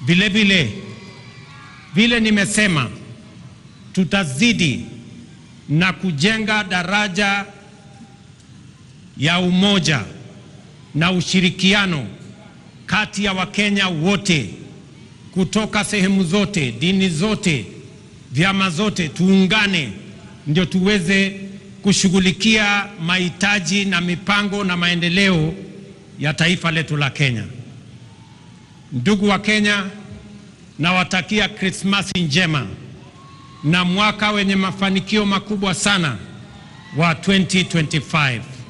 Vile vile vile nimesema, tutazidi na kujenga daraja ya umoja na ushirikiano kati ya Wakenya wote kutoka sehemu zote, dini zote, vyama zote, tuungane ndio tuweze kushughulikia mahitaji na mipango na maendeleo ya taifa letu la Kenya. Ndugu wa Kenya, nawatakia Krismasi njema na mwaka wenye mafanikio makubwa sana wa 2025.